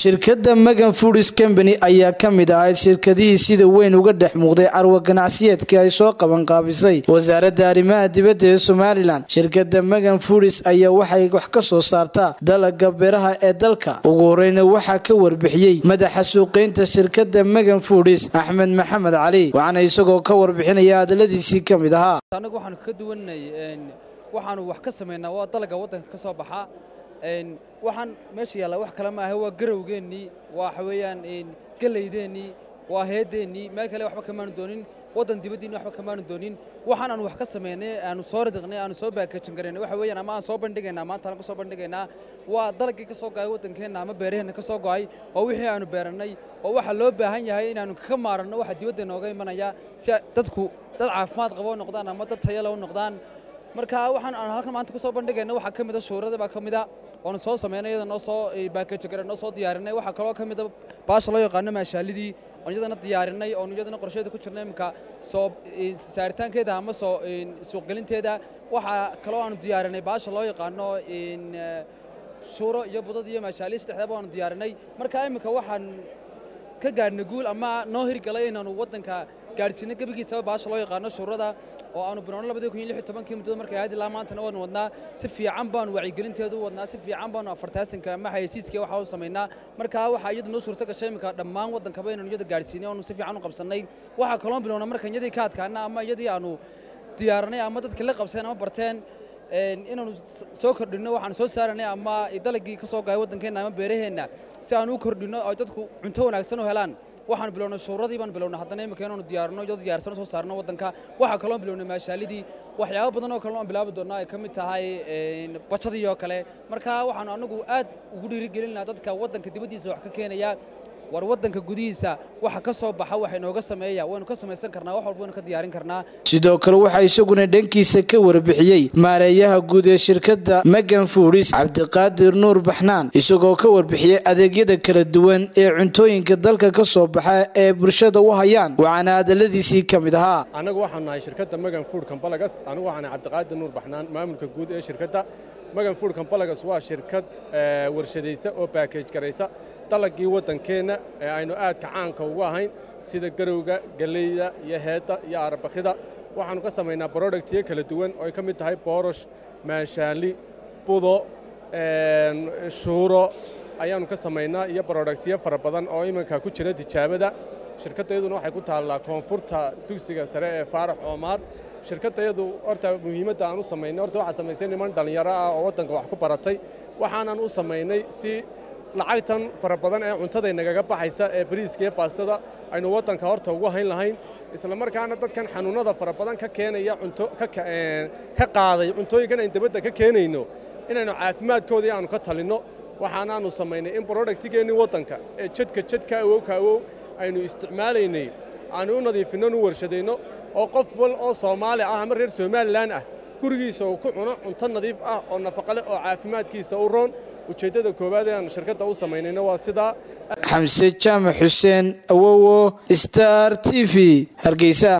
shirkadda magan foodis combany ayaa ka mid ahayd shirkadihii sida weyn uga dhex muuqday carwa ganacsiyeedkii ay soo qabanqaabisay wasaaradda arrimaha dibadda ee somalilan shirkadda magan foodis ayaa waxay wax ka soo saartaa dalaga beeraha ee dalka ugu horeyna waxaa ka warbixiyey madaxa suuqeynta shirkadda magan foodis axmed maxamed cali waxaana isagoo ka warbixinaya hadaladiisii ka mid ahaa annagu waxaanu ka duwanay waxaanu wax ka samaynaa waa dalaga waddanka ka soo baxa waxaan meesha yaalla wax kale maaha waa garowgeennii waxa weeyaan gelaydeenii waa heedeennii meel kale waxba kamaanu doonin waddan dibaddiinni waxba kamaanu doonin waxaan aanu wax ka samaynay aanu soo ridiqnay aanu soo baakajin karaynay waxa weeyaan ama aan soo bandhigaynaa maanta aan ku soo bandhigaynaa waa dalagii ka soo go'ay waddankeenna ama beeraheenna ka soo go'ay oo wixii aanu beerannay oo waxaa loo baahan yahay inaanu ka maaranno waxa dibadda nooga imanaya si dadku dad caafimaad qaba u noqdaan ama dad tayale u noqdaan marka waxaan aan halkan maanta ku soo bandhigayna waxaa ka mid a shuurada baa ka mid a oonu soo samaynay iyada noo soo baakaji garay noo soo diyaarinay waxaa kaloo ka mid a baasha loo yaqaano maashaalidii oon iyadana diyaarinay oon iyadana qorsheeda ku jirnay iminka soo saaritaankeeda ama soo suuqgelinteeda waxaa kaloo aanu diyaarinay baasha loo yaqaano shuuro iyo budad iyo maashaaliyi saddexdaba aanu diyaarinay marka iminka waxaan ka gaadhnay guul ama noo hirgalay inaanu waddanka gaadhsiinay gebigiisaba baasha loo yaqaano shuurada oo aanu bilowno labadii kun iyo lix iyo tobankii muddada markay ahayd ilaa maantana waanu wadnaa si fiican baanu wacyigelinteedu u wadnaa si fiican baanu afartaasanka ama xayeysiiska waxa u samaynaa marka waxaa iyadu noo suurto gashay iminka dhammaan waddankaba inaanu iyada gaadhsiinay oonu si fiican u qabsannay waxaa kaloo bilowna marka iyadii ka adkaana ama iyadii aanu diyaaranay ama dadka la qabseen ama barteen inaanu soo kordhinno waxaanu soo saaranay ama dalagii ka soo gaay waddankeenna ama beeraheenna si aanu u kordhinno ay dadku cunto wanaagsan u helaan waxaanu bilownay shuuradii baan bilownay haddana imika inaanu diyaarino iyadoo diyaarsan soo saarno waddanka waxaa kaloo bilownay maashaalidii waxyaabo badan oo kale aan bilaabi doonnaa ay ka mid tahay bajadii oo kale marka waxaanu anagu aad ugu dhiirigelinaa dadka waddanka dibaddiisa wax ka keenaya war waddanka gudihiisa waxa ka soo baxa waxa inooga sameeya waynu ka samaysan karnaa wax walba waynu ka diyaarin karnaa sidoo kale waxaa isaguna dhankiisa ka warbixiyey maareeyaha guud ee shirkadda magan foodis cabdiqaadir nuur baxnaan isagoo ka warbixiyey adeegyada kala duwan ee cuntooyinka dalka ka soo baxa ee bulshada u hayaan waxaana hadaladiisii ka mid ahaa annagu waxaan nahay shirkadda magan food compalagas anigu waxaan nahay cabdiqaadir nuur baxnaan maamulka guud ee shirkadda magan food compalagas waa shirkad warshadaysa oo baakej garaysa dalagii waddankeenna ee aynu aadka caanka ugu ahayn sida garowga galleyda iyo heedda iyo arabakhida waxaannu ka samaynaa brodhagtiyo kala duwan oo ay ka mid tahay boorosh maanshaanli budo shuuro ayaannu ka samaynaa iyo brodhagtiyo fara badan oo iminka ku jira tijaabada shirkaddayaduna waxay ku taallaa koonfurta dugsiga sare ee faarax oomaar shirkaddayadu horta muhiimadda aan u samaynay horta waxaa samaysay niman dhallinyaro ah oo waddanka wax ku baratay waxaanan u samaynay si lacagtan fara badan ee cuntaday nagaga baxaysa ee bariiska iyo baastada aynu waddanka horta ugu hayn lahayn isla markaana dadkan xanuunnada fara badan ka keenaya cunto ka qaaday cuntooyinkan aynu dabadda ka keenayno inaynu caafimaadkoodii aanu ka talinno waxaanaannu samaynay in brodhagtigeennii waddanka ee jadka jadka awow ka awow aynu isticmaalaynay aanu u nadiifinno nu warshadayno oo qof wal oo soomaali ah ama reer somalilan ah gurigiisa uu ku cuno cunto nadiif ah oo nafaqo leh oo caafimaadkiisa u roon ujeeddada koowaad ee aan shirkadda u samaynayna waa sidaa xamse jaamac xuseen awowo star t v hargeysa